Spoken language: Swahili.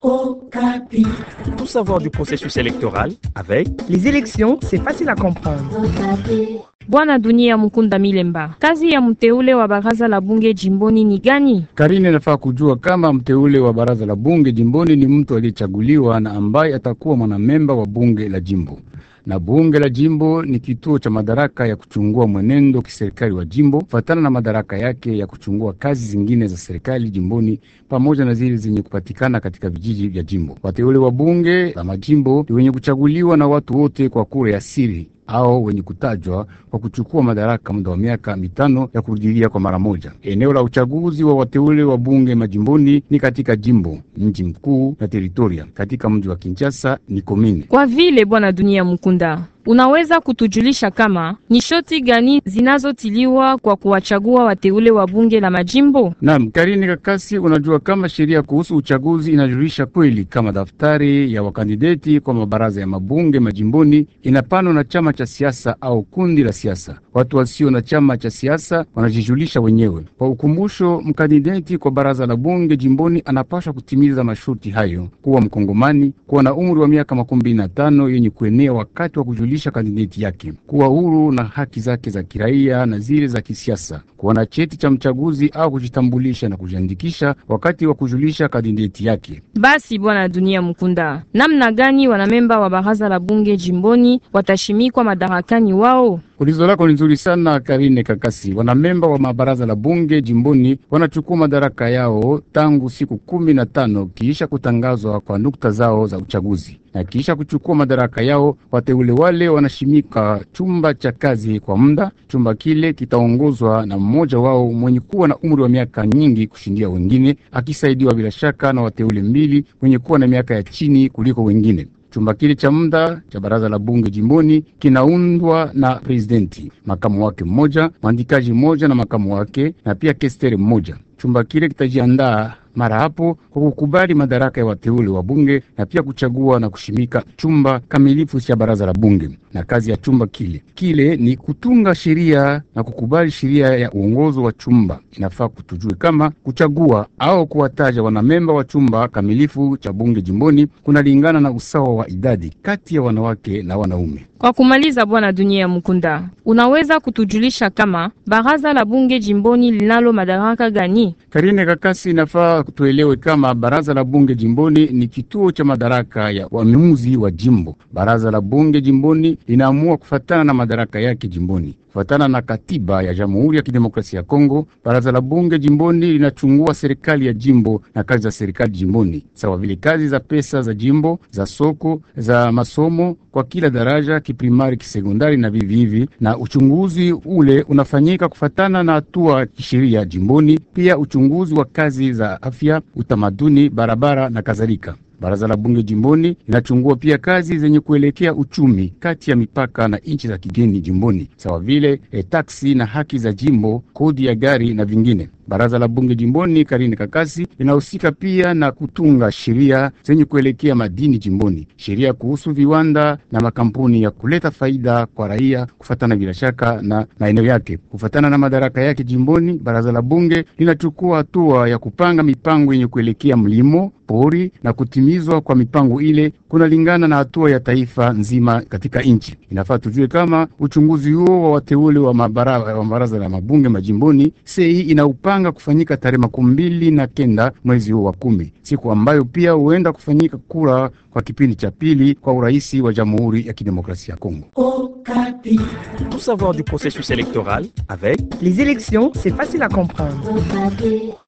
Tout savoir du processus électoral avec Les élections, c'est facile à comprendre. Bwana Dunia Mukunda Milemba, kazi ya mteule wa baraza la bunge jimboni ni gani? Karine inafaa kujua kama mteule wa baraza la bunge jimboni ni mtu aliyechaguliwa na ambaye atakuwa mwanamemba wa bunge la jimbo na bunge la jimbo ni kituo cha madaraka ya kuchungua mwenendo kiserikali wa jimbo kufatana na madaraka yake ya kuchungua kazi zingine za serikali jimboni pamoja na zile zenye kupatikana katika vijiji vya jimbo. Wateule wa bunge la majimbo ni wenye kuchaguliwa na watu wote kwa kura ya siri au wenye kutajwa kwa kuchukua madaraka muda wa miaka mitano ya kurudilia kwa mara moja. Eneo la uchaguzi wa wateule wa bunge majimboni ni katika jimbo, mji mkuu na teritoria. Katika mji wa Kinshasa ni komine. Kwa vile Bwana Dunia Mukunda, unaweza kutujulisha kama ni shoti gani zinazotiliwa kwa kuwachagua wateule wa bunge la majimbo? Naam, Karini Kakasi, unajua kama sheria kuhusu uchaguzi inajulisha kweli kama daftari ya wakandideti kwa mabaraza ya mabunge majimboni inapanwa na chama cha siasa au kundi la siasa. Watu wasio na chama cha siasa wanajijulisha wenyewe. Kwa ukumbusho, mkandideti kwa baraza la bunge jimboni anapaswa kutimiza masharti hayo: kuwa Mkongomani, kuwa na umri wa miaka makumi na tano yenye kuenea wakati wa kujulisha kandideti yake, kuwa huru na haki zake za kiraia na zile za kisiasa, kuwa na cheti cha mchaguzi au kujitambulisha na kujiandikisha wakati wa kujulisha kandideti yake. Basi Bwana Dunia Mukunda, namna gani wanamemba wa baraza la bunge jimboni watashimikwa madarakani wao? Ulizo lako ni nzuri sana Karine Kakasi. Wanamemba wa mabaraza la bunge jimboni wanachukua madaraka yao tangu siku kumi na tano kiisha kutangazwa kwa nukta zao za uchaguzi, na kiisha kuchukua madaraka yao, wateule wale wanashimika chumba cha kazi kwa muda. Chumba kile kitaongozwa na mmoja wao mwenye kuwa na umri wa miaka nyingi kushindia wengine, akisaidiwa bila shaka na wateule mbili wenye kuwa na miaka ya chini kuliko wengine. Chumba kile cha muda cha baraza la bunge jimboni kinaundwa na presidenti, makamu wake mmoja, mwandikaji mmoja na makamu wake, na pia kesteri mmoja. Chumba kile kitajiandaa mara hapo kwa kukubali madaraka ya wateule wa bunge na pia kuchagua na kushimika chumba kamilifu cha baraza la bunge. Na kazi ya chumba kile kile ni kutunga sheria na kukubali sheria ya uongozo wa chumba. Inafaa kutujue kama kuchagua au kuwataja wanamemba wa chumba kamilifu cha bunge jimboni kunalingana na usawa wa idadi kati ya wanawake na wanaume. Kwa kumaliza, Bwana Dunia Mukunda, unaweza kutujulisha kama baraza la bunge jimboni linalo madaraka gani? Karine Kakasi, inafaa tuelewe kama baraza la bunge jimboni ni kituo cha madaraka ya waamuzi wa jimbo. Baraza la bunge jimboni linaamua kufatana na madaraka yake jimboni kufatana na katiba ya Jamhuri ya Kidemokrasia ya Kongo. Baraza la bunge jimboni linachungua serikali ya jimbo na kazi za serikali jimboni, sawa vile kazi za pesa za jimbo, za soko, za masomo kwa kila daraja, kiprimari, kisekondari na vivi hivi, na uchunguzi ule unafanyika kufatana na hatua kisheria jimboni, pia uchunguzi wa kazi za afya, utamaduni, barabara na kadhalika. Baraza la bunge jimboni linachungua pia kazi zenye kuelekea uchumi kati ya mipaka na nchi za kigeni jimboni, sawa vile e, taksi na haki za jimbo, kodi ya gari na vingine. Baraza la bunge jimboni Karine Kakasi linahusika pia na kutunga sheria zenye kuelekea madini jimboni, sheria kuhusu viwanda na makampuni ya kuleta faida kwa raia, kufatana bila shaka na maeneo yake. Kufatana na madaraka yake jimboni, baraza la bunge linachukua hatua ya kupanga mipango yenye kuelekea mlimo pori na kutimizwa kwa mipango ile kunalingana na hatua ya taifa nzima katika nchi. Inafaa tujue kama uchunguzi huo wa wateule wa mabaraza la mabunge majimboni sei inaupanga kufanyika tarehe makumi mbili na kenda mwezi huu wa kumi, siku ambayo pia huenda kufanyika kura kwa kipindi cha pili kwa uraisi wa Jamhuri ya Kidemokrasia ya Kongo. Tout savoir du processus électoral avec Les élections, c'est facile à comprendre.